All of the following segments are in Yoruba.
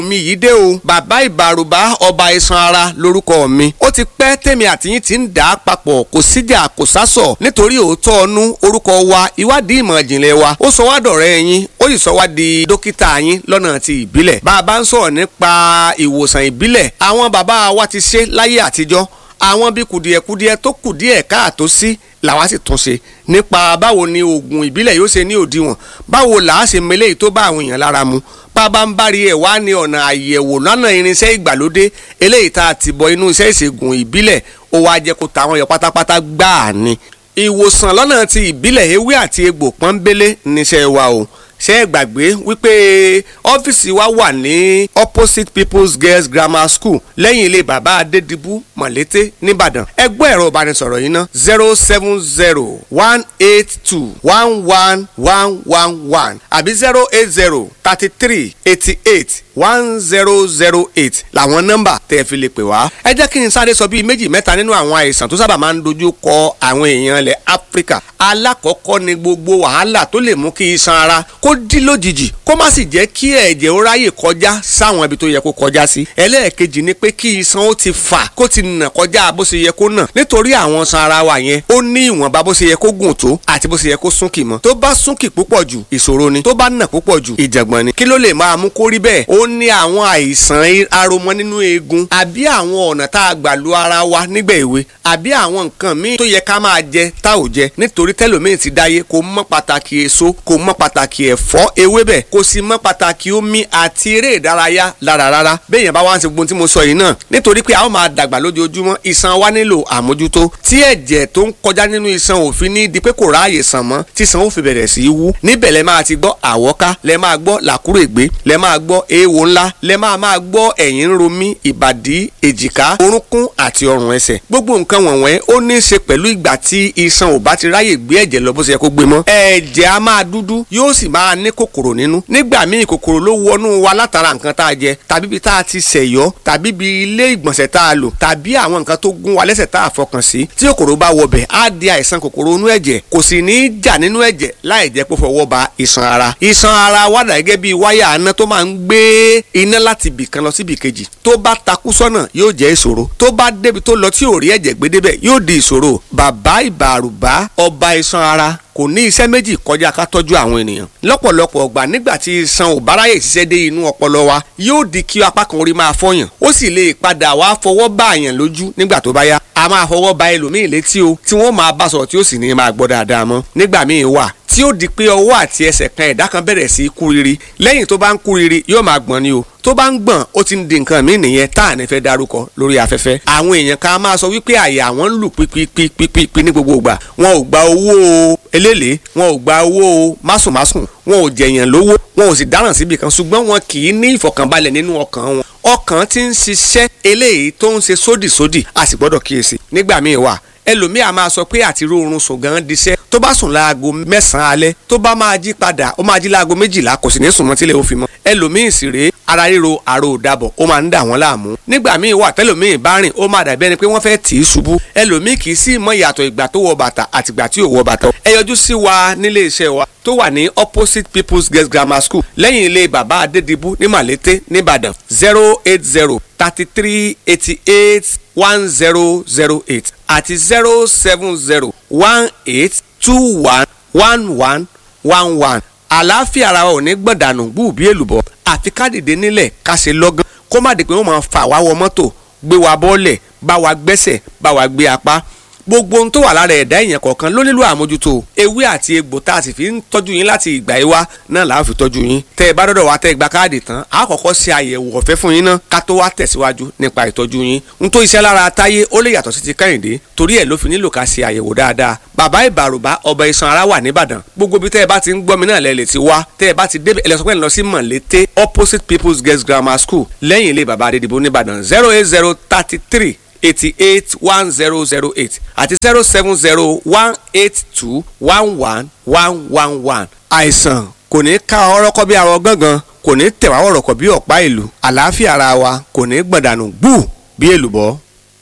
mi yìí dé o bàbá ìbàrùbá ọba iṣan ara lórúkọ mi ó ti pẹ́ tèmi àtìyín ti ń dà á papọ̀ kò síjà kò sásọ̀ nítorí òótọ́ ọnú orúkọ wa ìwádìí ìmọ̀ ìjìnlẹ̀ wa ó sọ wá dọ̀rẹ́ yín ó sì sọ wá di dókítà yín lọ́nà ti ìbílẹ̀ bá a bá ń sọ̀rọ̀ nípa ìwòsàn ìbílẹ̀ àwọn bàbá wa ti ṣe láyé àtijọ́ àwọn bí kùdìẹ̀kùdìẹ̀ tó kùdìẹ̀ káàtó sí làwa sì tún ṣe nípa báwo ni oògùn ìbílẹ̀ yóò ṣe ní òdiwọ̀n báwo làá ṣe mele tó bá àwọn èèyàn lára mu bàbá ń bá rí ẹ̀ wá ní ọ̀nà àyẹ̀wò lọ́nà irinṣẹ́ ìgbàlódé eléyìí tá a ti bọ inú iṣẹ́ ìṣègùn ìbílẹ̀ ó wá jẹ́ kó tàwọn yọ pátápátá gbáà ni ìwòsàn lọ́nà ti ìbílẹ̀ ewé àti egbò pọ́nbélé níṣẹ́ wa o ṣé ẹ gbàgbé wípé ọ́fíìsì wa wà ní opposite people's girls grammar school lẹ́yìn ilé bàbá adédìbú mọ̀lété nìbàdàn ẹgbẹ́ ẹ̀rọ ìbánisọ̀rọ̀ yìí ná zero seven zero one eight two one one one one one àbí zero eight zero thirty three eighty eight one zero zero eight làwọn nọ́mbà tẹ́ ẹ fi lè pè wá. ẹ jẹ́ kí n sáré sọ bíi méjì mẹ́ta nínú àwọn àìsàn tó sábà máa ń dojú kọ àwọn èèyàn ilẹ̀ áfíríkà. alákọ̀ọ́kọ́ ni gbogbo wàhálà tó lè mú kí iṣan ara kó dí lójijì kó má sì jẹ́ kí ẹ̀jẹ̀ ó ráyè kọjá sáwọn ibi tó yẹ kó kọjá sí. ẹlẹ́ẹ̀kejì ni pé kí iṣan ó ti fà kó ti nà kọjá bó ṣe yẹ kó nà nítorí àwọn iṣan ara wa yẹn ó ní ìwọ̀nba bó ṣe yẹ kó gùn tó àti bó ṣe yẹ kó súnkì mọ́ tó bá súnkì púpọ̀ jù ìṣòro ni tó bá nà púpọ̀ jù ìjàngbọ̀n ni kí ló lè máa mú kó rí bẹ́ẹ̀ ó ní àwọn àìsàn aromọ nínú eegun àbí àwọn ọ̀nà tá a gbà lu ara wa nígbà èwe àbí àwọn nǹkan míì tó yẹ ká máa jẹ tá ò jẹ nítorí tẹlòmíì ti dáyé kò mọ pàtàkì èso kò mọ pàtàkì ẹ̀fọ́ ewébẹ̀ kò sì mọ pàtàkì omi àti eré ìdárayá lára rárá béèyàn bá wá ń ṣe gbogbo tí mo sọ yìí náà nítorí pé a ó máa dàgbà lójoojúmọ́ iṣan wa nílò àmójútó tí ẹ̀jẹ̀ tó ń kọjá nínú iṣan òfin ní di pé kò ráàyè sàn mọ́ tí iṣan ó fi bẹ̀rẹ̀ sí í wú níbẹ̀ lẹ máa ti gbọ́ àwọ́ká lẹ máa gbọ́ làkúrègbé lẹ máa gbọ́ eéwo ńlá lẹ máa máa gbọ́ ẹ̀yìn ń ro mí ìbàdí èjìká orúnkún àti ọrùn ẹsẹ̀ gbogbo nǹkan wọ̀nyẹn ó ní í ṣe pẹ̀lú ìgbà tí iṣan ò bá ti ráyè gbé ẹ̀jẹ̀ lọ bó ṣe yẹ kó gbé mọ́ ẹ̀jẹ̀ á máa dúdú yóò sì máa ní kòkòrò nínú nígbà míì kòkòrò ló wọnú wa látara nǹkan tá a jẹ tàbí ibi tá a ti ṣẹ̀yọ́ tàbí ibi ilé ìgbọ̀nsẹ̀ tá a lò tàbí àwọn nǹkan tó gún wa lẹ́sẹ̀ tá a fọkàn sí tí kòkòrò bá wọbẹ̀ á di àìsàn kòkòrò inú ẹ̀jẹ̀ kò sì ní í jà nínú ẹ̀jẹ̀ láì jẹ́ pé fọwọ́ ba iṣan ara iṣan ara wà dà gẹ́gẹ́ bí wáyà aná tó máa ń gbé iná láti ibì kan lọ síbì kejì tó bá takú sọ́nà yóò jẹ́ ìṣòro tó bá débi tó lọ tí ò rí ẹ̀jẹ̀ gbé débẹ̀ yóò di ìṣòro bàbá ìbàrùbá ọba iṣan ara kò ní iṣẹ́ méjì kọjá ká tọ́jú àwọn ènìyàn lọ́pọ̀lọpọ̀ ọgbà nígbà tí iṣan ò bá ráyè ṣiṣẹ́ dé inú ọpọlọ wa yóò di kí apá kan orí máa fọyàn ó sì lè padà wá fọwọ́ bá àyàn lójú nígbà tó bá yá a máa fọwọ́ ba ẹlòmíì létí o tí wọ́n máa bá sọ̀rọ̀ tí ó sì ní máa gbọ́ dáadáa mọ́ nígbà míì wà tí ó di pé ọwọ́ àti ẹsẹ̀ kan ẹ̀dá kan bẹ̀rẹ̀ sí í kúriri lẹ́yìn tó bá ń kúriri yóò máa gbọ̀n ni o tó bá ń gbọ̀n ó ti ń di nǹkan míì nìyẹn tá à ní fẹ́ darúkọ lórí afẹ́fẹ́ àwọn èèyàn kan máa sọ wípé àyà wọn ń lù pípípípípí ní gbogbo ìgbà wọn ò gba owó eléèlé wọn ò gba owó másùnmásùn wọn ò jẹ̀yàn lówó wọn ò sì dáràn síbi kan ṣùgbọ́n wọn kì í ní ìfọ̀kànbalẹ̀ nínú ọkàn wọn ọkàn ti ń ṣiṣẹ́ eléyìí tó ń ṣe sódìsódì a sì gbọ́dọ̀ kíyèsí nígbà míì wà ẹlòmíì a máa sọ pé àti rórun sùn gan diṣẹ́ tó bá sùn láago mẹ́sàn-án alẹ́ tó bá máa jí padà ó máa jí láago méjìlá kò sì ní sùn mọ́ tílẹ̀ ó fi mọ́ ẹlòmíì sì rèé ara ríro àrò òdàbọ̀ ó máa ń dà wọ́n láàmú nígbà míì wà tẹ́lòmíì bá rìn ó máa dàbí ẹni pé wọ́n fẹ́ tì í ṣubú ẹlòmíì kì í sì mọ ìyàtọ̀ ìgbà tó wọ bàtà àtìgbà tí ò wọ bàtà ẹ yọjú sí wa nílé iṣẹ́ wa tó wà ní opposite people's girls grammar school lẹ́yìn ilé bàbá adédìbú ní màlété nìbàdàn zero eight zero thirty three eighty eight one zero zero eight àti zero seven zero one eight two one one one one one àlàáfíà ara wa ò ní gbọ̀dànù gbù bí èlùbọ́ àfi ká dìde nílẹ̀ ká ṣe lọ́gán kó má di pé wọ́n máa fà wá wọ mọ́tò gbé wa bọ́ọ̀lẹ̀ bá wa gbẹ́sẹ̀ bá wa gbé apá gbogbo ohun tó wà lára ẹ̀dá èèyàn kọ̀ọ̀kan ló nílò àmójútó ewé àti egbò tá a sì fi ń tọ́jú yín láti ìgbà yìí wá náà làá fi tọ́jú yín tẹ́ ẹ bá dọ́dọ̀ wá tẹ́ ẹ gba káàdì tán a kọ́kọ́ ṣe àyẹ̀wò ọ̀fẹ́ fún yín náà ká tó wá tẹ̀síwájú nípa ìtọ́jú yín n tó iṣẹ́ lára táyé ó lè yàtọ̀ sí ti kẹ́hìndé torí ẹ̀ ló fi nílò ká ṣe àyẹ̀wò dáadáa bàbá ìbàrùbá ọba iṣan ara wà nìbàdàn gbogbo bí tẹ́ ẹ bá ti ń gbọ́ mi náà lẹ lè ti wá tẹ́ ẹ bá ti débẹ̀ ẹlẹ́sọ̀pẹ́ lọ sí mọ̀lété opposite people's girls grammar school lẹ́yìn ilé bàbá adédìbò nìbàdàn zero eight zero thirty three eighty eight one zero zero eight àti zero seven zero one eight two one one one one one. àìsàn kò ní ká ọrọ́kọ́ bí arọ gángan kò ní tẹ̀wá wọ̀rọ̀kọ̀ bí ọ̀pá ìlú àlàáfíà ara wa kò ní gbọ̀dànù gbù bí èlùbọ́.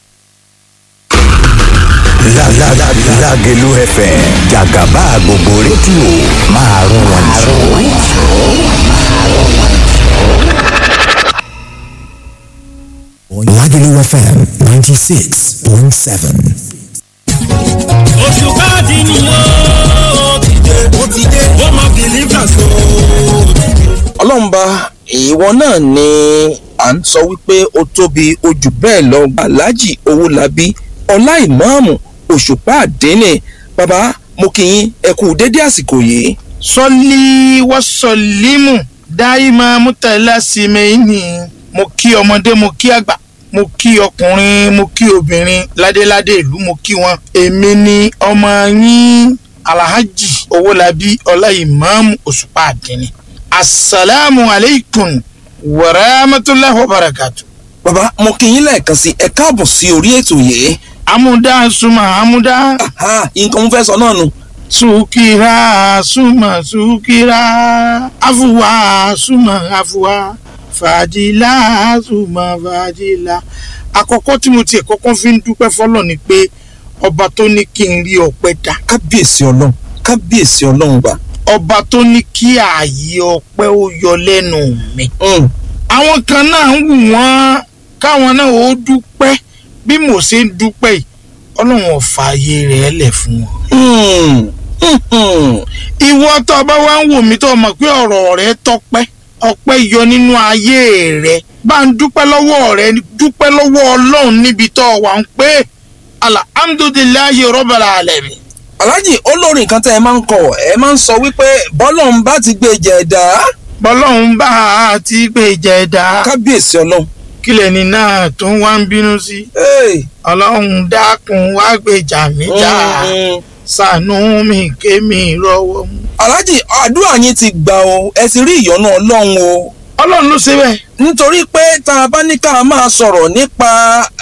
Lágẹ̀lú FM jàgàbá gbogbo rédíò máa rún wọn jù. Lagelu FM 96.7. oṣù káàdì nìyó ti dé ó ti dé ó mọ bìlífà so ọlọ́mba ìwọ náà ni à ń sọ wípé ó tóbi ojú bẹ́ẹ̀ lọ aláàjì owólabí ọlá ìmáàmù òṣùpá àdínì bàbá mo kì í ẹ kú dédé àsìkò yìí. sọlí wọ́sọ̀límù dáìmọ̀ mútàlá símẹ́yìnì mo kí ọmọdé mo kí àgbà mo kí ọkùnrin mo kí obìnrin ládéládé ìlú mo kí wọn. èmi ni ọmọ yín alhaji owólabí ọláìmáàmù òṣùpá àdínní asalaamu aleykum wàràmàtúláhi wàbàràkàtù. bàbá mo kì í lẹ́ẹ̀kan sí ẹ káàbọ̀ sí orí ètò yìí. amúdá suma amúdá Aha, nǹkan mo fẹ́ sọ náà nù. sukira suma sukira afuwa suma afuwa fàdílà suma fàdílà. àkọ́kọ́ tí mo tiẹ̀ kọ́kọ́ fi ń dúpẹ́ fọlọ́ ni pé ọba tó ní kí n rí ọpẹ́ dá kábíyèsí ọlọ́run kábíyèsí ọlọ́run bá. ọba tó ní kí ààyè ọpẹ́ ó yọ lẹ́nu mi. Mm, àwọn kan náà ń wù wọ́n káwọn náà ó dúpẹ́ bí mo ṣe ń dúpẹ́ yìí ọlọ́run ò fààyè rẹ̀ lẹ̀ fún wọn. mm, mm, mm. ìwọ tó o bá wá ń wò mí tó o mọ̀ pé ọ̀rọ̀ rẹ tọpẹ́ ọpẹ́ yọ nínú ayé rẹ bá ń dúpẹ́ lọ́wọ́ rẹ dúpẹ́ lọ́wọ́ ọlọ́run níbi tó o wà ń pé alhamdulilayi rọ́bàlà alẹ́mi. aláàjì olórin kan tẹ́ ẹ máa ń kọ ẹ máa ń sọ wípé bọ́lọ́run bá ti gbé jẹ̀dá bọ́lọ́run bá a ti gbé jẹ̀dá kábíyèsí ọlọ́run. kílẹ̀ ní náà tó ń wá ń bínú sí Hey. ọlọ́run dákun wá gbèjà mí jà Mm. ṣàánú mi kémi rọ́wọ́ mú. aláàjì àdúrà yín ti gbà o ẹ ti rí ìyọ́nú ọlọ́run o ọlọ́run ló ṣe bẹ́ẹ̀. nítorí pé tá a bá ní ká máa sọ̀rọ̀ nípa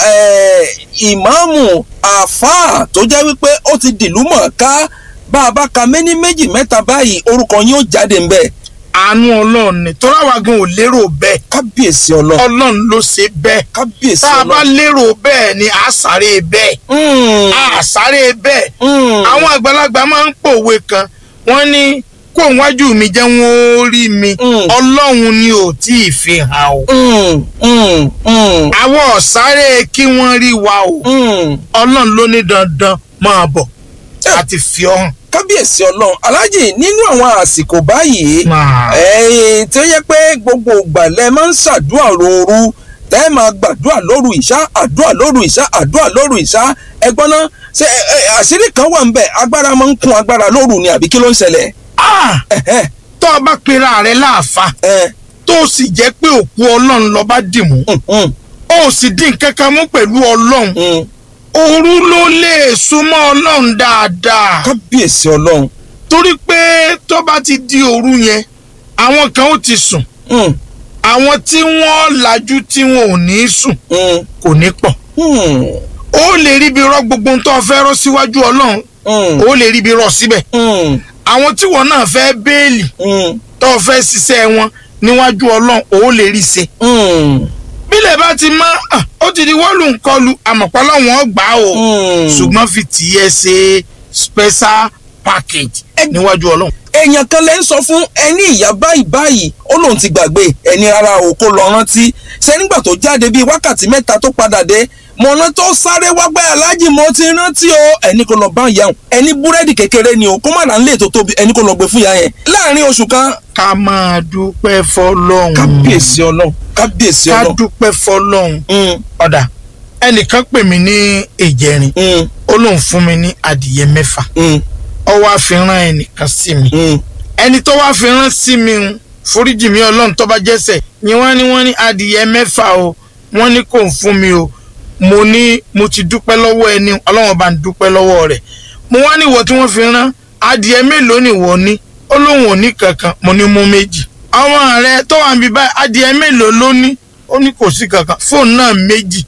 eh, ìmáàmù àfáà tó jẹ́ wípé ó ti dìlú mọ̀ọ́ká bá a bá ka méní méjì mẹ́ta báyìí orúkọ yín ó jáde ńbẹ̀ àánú ọlọ́run ni tọ́lá wa gan ò lérò bẹ́ẹ̀ kábíyèsí ọlọ́run ọlọ́run ló ṣe bẹ́ẹ̀ kábíyèsí tá a bá ọlọ́run. lérò bẹ́ẹ̀ ni a sáré bẹ́ẹ̀ Mm, a sáré bẹ́ẹ̀ mm. àwọn àgbàlagbà máa ń pòwe kan wọ́n ní kó wájú mi jẹ́ wọ́n ó rí mi Mm. ọlọ́run ni ò tí ì fi hàn o Mm, mm, mm, àwọn ọ̀sáré kí wọ́n rí wa o mm. ọlọ́run ló ní dandan máa bọ̀ àti fi ọ́ hàn. kábíyèsí ọlọ́run aláàjì nínú àwọn àsìkò báyìí Máa. ẹ̀ẹ́n tí ó yẹ pé gbogbo ìgbà lẹ máa ń ṣàdúrà lóru tẹ́ ẹ máa gbàdúrà lóru ìṣá àdúrà lóru ìṣá àdúrà lóru ìṣá ẹgbọ́n náà ṣe ẹ, ẹ, àṣírí kan wà ń bẹ̀ agbára máa ń kún agbára lóru ni àbí kí ló ń ṣẹlẹ̀ Ah! ẹ̀hẹ́, tó o bá pera rẹ láàfa ẹ̀, tó o sì jẹ́ pé òkú ọlọ́run lọ bá dì mú mm, mm, o sì dín kankan mú pẹ̀lú ọlọ́run mm. òru ló lè súnmọ́ ọlọ́run dáadáa kábíyèsí ọlọ́run torí pé tó bá ti di òru yẹn àwọn kan ó ti sùn Mm, àwọn tí wọ́n lajú tí wọn ò ní sùn mm, kò ní pọ̀ mm, ó lè ríbi rọ gbogbo ohun tó o fẹ́ rọ síwájú ọlọ́run mm, ó lè ríbi rọ síbẹ̀ mm, àwọn tí wọn náà fẹ́ béèlì mm, tó o fẹ́ ṣiṣẹ́ wọn níwájú ọlọ́run ó lè rí ṣe mm, bílẹ̀ bá ti mọ́ ah, ó ti di wọ́ọ̀lù ńkọlù àmọ̀pọ̀ lọ́wọ́n gbà ó mm. ṣùgbọ́n fi tiẹ̀ ṣe special package níwájú ọlọ́run. èèyàn kan lè ń sọ fún ẹni ìyá báyìí báyìí ó lóun ti gbàgbé ẹni rárá o kó lọ rántí ṣé nígbà tó jáde bíi wákàtí mẹ́ta tó padà dé mọ̀nà tó sáré wágbẹ́ aláàjì mo ti rántí o ẹni kò lọ bá ìyá òun ẹni búrẹ́dì kékeré ni o kó má rà ń lè tó tóbi ẹni kò lọ gbé fún ìyá yẹn láàrin oṣù kan ká máa dúpẹ́ fọlọ́run kábíyèsí ọlọ́run kábíyèsí ká ọlọ́run dúpẹ́ fọlọ́run Mm, ọ̀dà ẹnìkan pè mí ní ìjẹrin mm, ó lóun fún mi ní adìyẹ mẹ́fà mm, ó wá fi rán ẹnìkan sí mi mm. ẹni tó wá fi rán sí mi ń foríjì mi ọlọ́run tó bá jẹ́sẹ̀ ni wọ́n ní wọ́n ní adìyẹ mẹ́fà o wọ́n ní kò ń fún mi o mo ní mo ti dúpẹ́ lọ́wọ́ ẹni ọlọ́run bá ń dúpẹ́ lọ́wọ́ rẹ̀ mo wá ní ìwọ tí wọ́n fi rán adìyẹ mélòó ni ìwọ ní ó lóun ò ní kankan mo ní mú méjì ọmọ rẹ tó wà níbi báyìí adìyẹ mélòó ló ní ó ní kò sí kankan fóònù náà méjì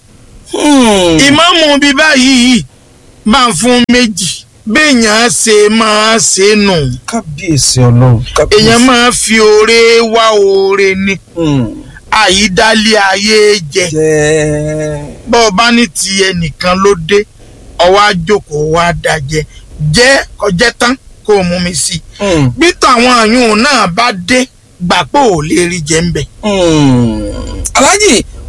Hmm. ìmáàmù bíi báyìí yìí bá ń fún méjì béèyàn ṣe máa ṣe nù kábíyèsí ọlọ́run kábíyèsí. èèyàn máa fi oore wá oore ni Hmm. àyídálé ayé jẹ jẹ́ bọ́ ọ bá ní ti ẹnìkan ló dé ọwọ́ àjòkó wa dájẹ́ jẹ́ kọjẹ́ tán kó o mú mi sí i Hmm. bí tàwọn àyùn náà bá dé gbà pé ò lè rí jẹ ń bẹ̀. Hmm. aláàjì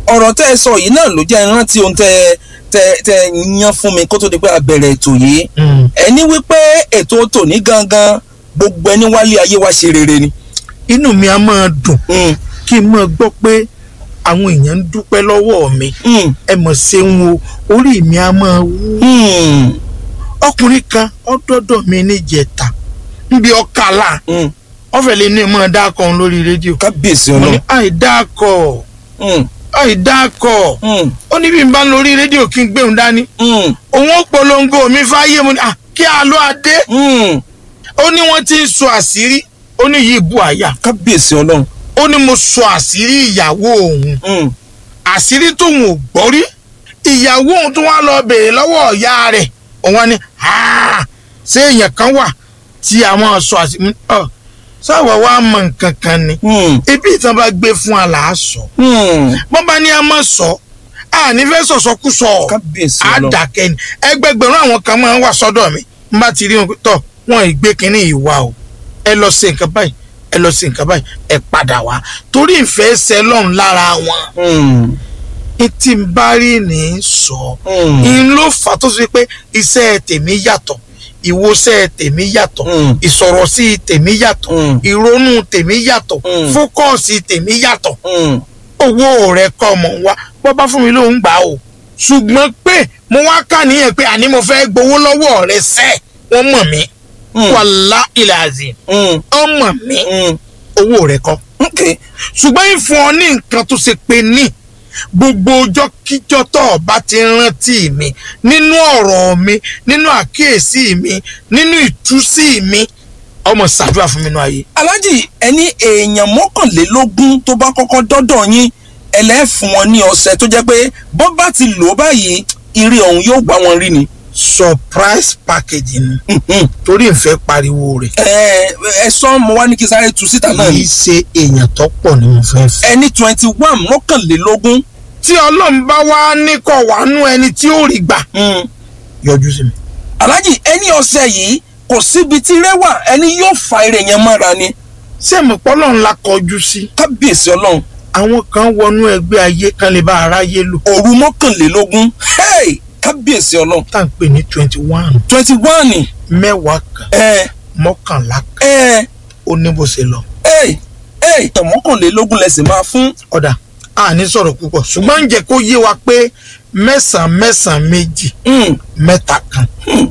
ọ̀rọ̀ tẹ́ ẹ sọ yìí náà ló jẹ́ rántí ohun tẹ́ tẹ́ tẹ́ yan fún mi kó tó di pé a bẹ̀rẹ̀ ètò yìí ẹni wípé ètò tòní gangan gbogbo ẹni wálé ayé wa ṣe rere ni. inú mi á máa dùn Mm, kí n máa gbọ́ pé àwọn èèyàn ń dúpẹ́ lọ́wọ́ mi mm, ẹ mọ̀ ṣeun o orí mi á máa wú. mm, ọkùnrin kan ọdọọdọ mi níjẹta níbi ọkàlà mm. ọfẹ lè ní ìmọ̀ dákọ̀ òun lórí rédíò kábíyèsí mo ní ọlọ́run. àìdákọ̀ Mm, àìdákọ̀ mm, ó ní bí n bá lórí rédíò kí n gbé òun dání mm, òun ó polongo mi fáyé mo ní à kí a lọ adé mm. ó ní wọ́n ti ń sọ àṣírí ó ní yìí bu àyà kábíyèsí ọlọ́run. ó ní mo sọ àṣírí ìyàwó òun Mm, àṣírí tóun ò gbọ́ rí ìyàwó òun tó wá lọ bèèrè lọ́wọ́ ọ̀yá rẹ̀ òun wá ní "Ah, ṣé èèyàn kan wà tí a máa sọ àṣírí ọ sáwọ wa mọ nǹkan kan ni mm, ibi ìtàn bá gbé fún aláàsọ mm. bọ́n bá ní a máa sọ a ní fẹ́ sọ̀sọ́kùsọ kábíyèsí ọlọ́run. àdàkẹ́ ni ẹgbẹgbẹ̀rún àwọn kan máa ń wà sọ́dọ̀ mi n bá ti rí wọn tọ̀ wọn ìgbé kínní ìwà o ẹ lọ ṣe nǹkan báyìí ẹ lọ ṣe nǹkan báyìí ẹ padà wá torí ìfẹ́ ṣẹ lọ́run lára wọn Mm, etí ń bá rí ní í sọ mm, in ló fà tó ṣe pé iṣẹ́ tèmi yàtọ̀ ìwòsẹ̀ tèmi yàtọ̀ Mm. ìsọ̀rọ̀ sí tèmi yàtọ̀ Mm. ìrònú tèmi yàtọ̀ Mm. fókọ̀sì tèmi yàtọ̀ mm. owó rẹ̀ kọ́ ọmọ wa bọ́ bá fún mi ló ń gbà o ṣùgbọ́n pé mo wá kà níyẹn pé àní mo fẹ́ gbowó lọ́wọ́ rẹ̀ sẹ́ wọ́n mọ̀ mí Mm. wàlá ìlàzì Mm, wọ́n mọ̀ mí mm. owó rẹ̀ kọ́ okay. ṣùgbọ́n ìfún ọ ní nǹkan tó ṣe pé ní gbogbo ọjọ́ kíjọ́ tó o bá ti rántí mi nínú ọ̀rọ̀ mi nínú àkíyèsí mi nínú ìtúsí mi ọmọ ṣàdúrà fún mi nínú ayé. alájì ẹni èèyàn mọ́kànlélógún tó bá kọ́kọ́ dọ́dọ̀ yín ẹlẹ́fun wọn ní ọ̀sẹ̀ tó jẹ́ pé bọ́ bá ti lò ó báyìí ire ọ̀hún yóò gbá wọn rí ni. surprise package ni Mhm. torí ìfẹ́ pariwo rẹ̀ ẹ ẹ sọ mo wá ní kí sáré tu síta náà kì ni í ṣe èèyàn tó pọ̀ ni mo fẹ́ fẹ́. ẹni twenty one mọ́kànlélógún tí ọlọ́run bá wá ní kọ̀ wá nú ẹni tí ó rí gbà Mm. yọjú sí mi. alájì ẹni ọ̀sẹ̀ yìí kò síbi tí rẹwà ẹni yóò fa ire yẹn mọ́ra ni ṣé mo pọ́ lọ́run la kọjú sí. kábíyèsí ọlọ́run àwọn kan wọnú ẹgbẹ́ ayé kan lè bá aráyé lò òru mọ́kànlélógún hey! kábíyèsí ọlọ́run tá à ń pè ní twenty one twenty one mẹ́wàá kan ẹ mọ́kànlá kan ẹ ó ní bó ṣe lọ. ẹ ẹ ìtàn mọ́kànlélógún lẹ́sìn máa fún ọ̀dà a ní sọ̀rọ̀ púpọ̀ ṣùgbọ́n ń jẹ́ kó yé wa pé mẹ́sàn-án mẹ́sàn-án méjì Mm. mẹ́ta kan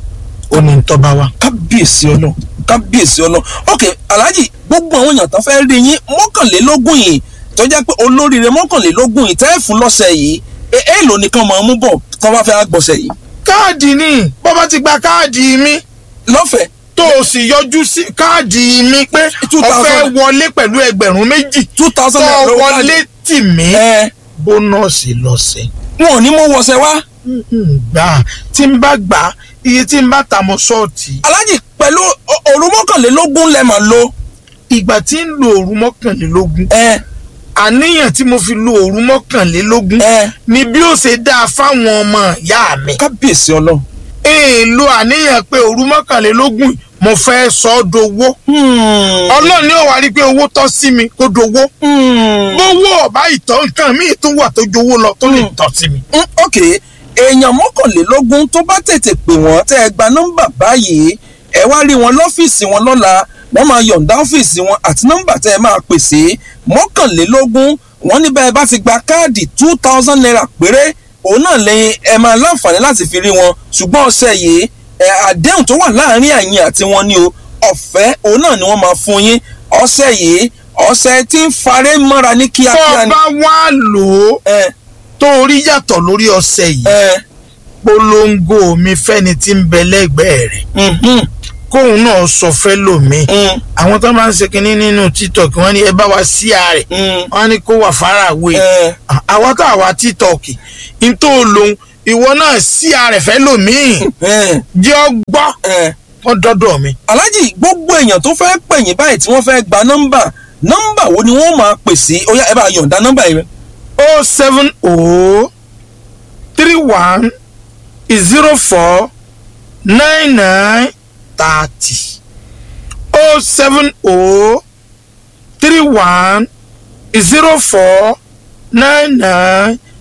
ó ní tọ́ba wa. kábíyèsí ọlọ́run kábíyèsí ọlọ́run ok alhaji gbogbo àwọn èèyàn tán fẹ́ẹ́ rí yín mọ́kànlélógún yìí tó jẹ́ pé olóríire mọ́kànlélógún yìí tẹ́ ẹ̀ fún lọ́sẹ̀ yìí ẹ ẹ lò nìkan máa mú bọ̀ tán bá fẹ́ gbọ̀sẹ̀ yìí káàdì ni bó bá ti gba káàdì mi lọ́fẹ̀ẹ́ tó o sì yọjú sí káàdì mi pé Two o fẹ́ thousand. wọlé pẹ̀lú ẹgbẹ̀rún méjì two tó thousand o naira lówó wọlé káàdì. tì mí ẹ bónọ́ọ̀sì lọ́sẹ̀. wọn ò ní mú wọṣẹ wá gbà tí n bá gbà iye tí n bá ta mọ́ ṣọ́ọ̀tì alhaji pẹ̀lú o- òru mọ́kànlélógún lẹ́ máa lo ìgbà tí ń lo òru mọ́kànlélógún ẹ àníyàn tí mo fi lo òru mọ́kànlélógún ẹ ni bí ó ṣe dáa fáwọn ọmọ ìyá mi. kábíyèsí ọlọ́run. èèlò àníyàn pé òru mọ́kànlélógún mo fẹ́ sọ ọ́ dowó. Hmm. ọlọ́run ni ó wá rí i pé owó tọ́ sí mi kó dowó. Hmm. gbówó ọ̀bá ìtọ́ nǹkan míì tó wà tó jowó lọ tó lè tọ́ sí mi. Mm, ok èèyàn mọ́kànlélógún tó bá tètè pè wọ́n tẹ́ ẹ gba nọ́mbà báyìí ẹ wá rí wọn lọ́fíìsì wọn lọ́la wọ́n máa yọ̀ǹda ọ́fíìsì wọn àti nọ́mbà tẹ́ ẹ máa pè sí mọ́kànlélógún wọ́n ní bẹ́ẹ̀ bá ti gba káàdì two thousand naira péré òun náà lẹ́yìn ẹ máa láǹfààní láti fi rí wọn ṣùgbọ́n ọ̀sẹ̀ yìí ẹ àdéhùn tó wà láàárín àyìn àti wọn ni o ọ̀fẹ́ òun náà ni wọ́n máa fún yín ọ̀sẹ̀ yìí ọ̀sẹ̀ tí ń faré mọ́ra ní tó kíákíá o ni. bá wá lò ó ẹ tó o rí yàtọ̀ lórí ọṣẹ yìí ẹ polongo mi fẹ́ni tí ń bẹ lẹ́gbẹ̀ẹ́ rẹ̀ mhm, kóun náà sọ fẹ́ lòmíì mm, àwọn tó máa ń ṣe kinní nínú tiktok wọ́n ní ẹ bá wa sí ààrẹ mm. wọ́n ní kó wà fáráwé ẹ àwọn tó àwa tiktok n tó lòun ìwọ náà sí ààrẹ fẹ́ lòmíì ẹ jẹ́ ọ gbọ́ ẹ. wọ́n dọ́dọ̀ mi. aláàjì gbogbo èèyàn tó fẹ́ pè yín báyìí tí wọ́n fẹ́ gba nọ́mbà nọ́mbà wo ni wọ́n máa pè sí ó yá ẹ bá yọ̀ǹda nọ́mbà yìí. o seven o three one zero four nine nine thirty o seven o three one zero four nine nine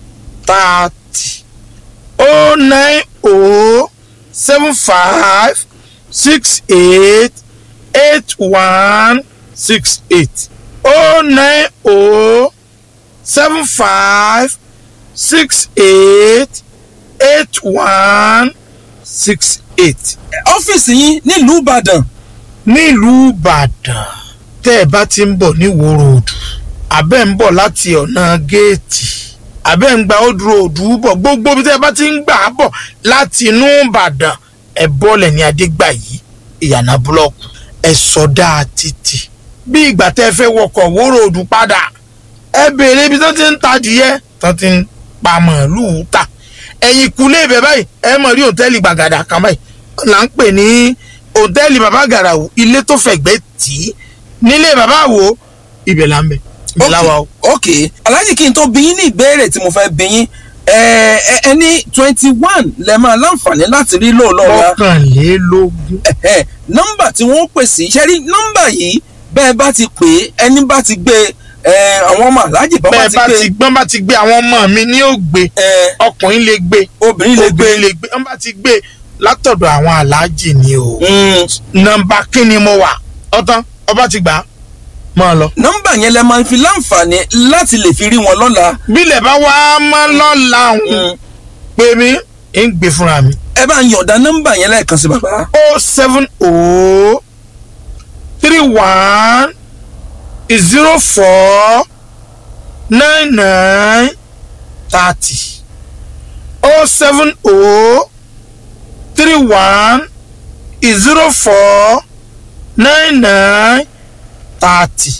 thirty oh nine oh seven five six eight eight one six eight oh nine oh seven five six eight eight one six eight. ọ́fíìsì yín nílùú ìbàdàn nílùú ìbàdàn tẹ́ ẹ bá ti ń bọ̀ ní Ìwó Road àbẹ́ ń bọ̀ láti ọ̀nà géètì àbẹ́ ń gba Old Road bọ̀ gbogbo bí tẹ́ ẹ bá ti ń gbà á bọ̀ láti inú ìbàdàn ẹ bọ́lẹ̀ ní adégbàyí ìyànà búlọ́ọ̀kù ẹ sọdá títì bí ìgbà tẹ́ ẹ fẹ́ wọkọ̀ Ìwó Road padà ẹ béèrè ibi tó ti ń ta adìyẹ tó ti ń pa màálùú ta ẹ̀yìn kúlé ibẹ̀ báyìí ẹ mọ̀ rí òtẹ́ẹ̀lì gbàgàdà kan báyìí là ń pè ní òtẹ́ẹ̀lì bàbá gàràwù ilé tó fẹ̀gbẹ́ tì í nílé bàbá wo ibẹ̀ là ń bẹ̀ ibẹ̀ là wà o. ok aláàjì kí n tó bí yín ní ìbéèrè tí mo fẹ́ bí yín ẹ ẹ ẹ ní twenty one lẹ máa láǹfààní láti rí lóòlọ́ wa mọ́kànlélógún. ẹ̀hẹ́, nọ́mbà tí wọ́n pè sí ṣe rí nọ́mbà yìí bẹ́ẹ̀ bá ti pè é ẹni bá ti gbé ẹ àwọn ọmọ aláàjì bá bá bẹ́ẹ̀ ti bá gbé ti gbọ́n bá ti gbé àwọn ọmọ mi ní ògbé ẹ ọkùnrin lè gbé obìnrin lè gbé obìnrin lè gbé wọ́n bá ti gbé látọ̀dọ̀ àwọn aláàjì ni o. Mm, nọ́mbà kí ni mo wà ọtán ọba ti gbà á máa lọ. nọ́mbà yẹn lẹ máa fi láǹfààní láti lè fi rí wọn lọ́la bílẹ̀ bá wá máa lọ́la òun Mm, pé mi ń gbé fúnra mi. ẹ bá ń yọ̀ǹda nọ́mbà yẹn lẹ́ẹ̀kan sí bàbá o seven o three one zero four nine nine thirty o seven o three one zero four nine nine thirty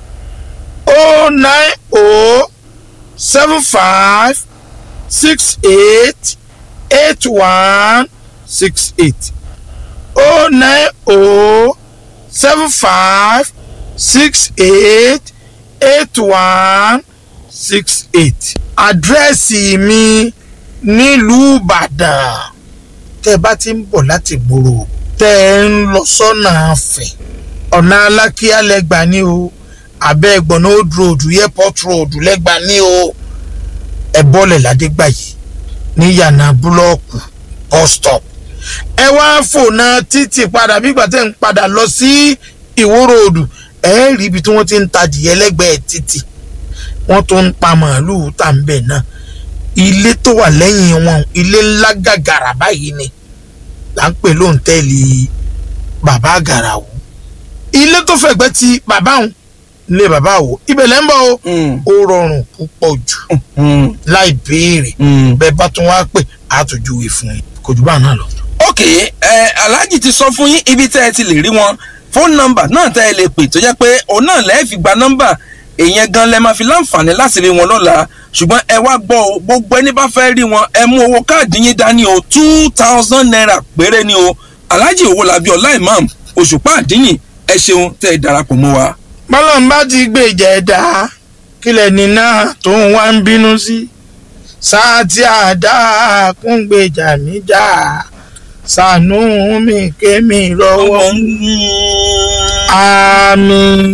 o nine o seven five six eight eight one six eight oh nine oh seven five six eight eight one six eight. àdírẹ́sì mi nílùú ìbàdàn tẹ́ ẹ bá ti ń bọ̀ láti gbòòrò tẹ́ ẹ ń lọ sọ́nà àfẹ́ ọ̀nà alákíá lẹ́gbà ní o abẹ́ ẹgbọ̀nà old road airport road lẹ́gbà ní o ẹ bọ́lẹ̀ ládégbàyí ní yànnà búlọ́ọ̀kù bus stop ẹ wá fònà títì padà bí ìgbà tẹ́ ń padà lọ sí ìwó ròdù ẹ rí ibi tí wọ́n ti ń tajìyẹ lẹ́gbẹ̀ẹ́ títì wọ́n tó ń pa màálùú tà ń bẹ̀ náà ilé tó wà lẹ́yìn wọn ilé ńlá gàgàrà báyìí ni là ń pè lóńtẹ́ẹ̀lì bàbá àgàràwò ilé tó fẹ̀gbẹ́ ti bàbá òun ilé bàbá àwò ibẹ̀ lẹ́ ń bọ̀ o Mm, ó rọrùn púpọ̀ jù mm, láì béèrè mm. bẹ́ẹ̀ bá tún wá pè á tún júwe fún yín kò jù bá náà lọ. ok ẹ aláàjì ti sọ fún yín ibi tẹ́ ẹ ti lè rí wọn fóònù nọ́mbà náà tẹ́ ẹ lè pè tó jẹ́ pé òun náà lẹ́ẹ̀ fi gba nọ́mbà èèyàn gan lẹ́ máa fi láǹfààní láti rí wọn lọ́la ṣùgbọ́n ẹ wá gbọ́ o gbogbo ẹni bá fẹ́ rí wọn ẹ mú owó káàdì yín dání o two thousand naira péré ni o aláàjì Owólabí Ọlá Imam Òṣùpá àdínyìn ẹ ṣeun tẹ́ ẹ darapọ̀ mọ́ wa. bọ́lọ́n bá ti gbé ìjẹ̀dá kílẹ̀ ní náà tó ń wá ń bínú sí sáà tí àdá kún gbèjà mí jà ṣàánú mi kémi lọ́wọ́ àmín.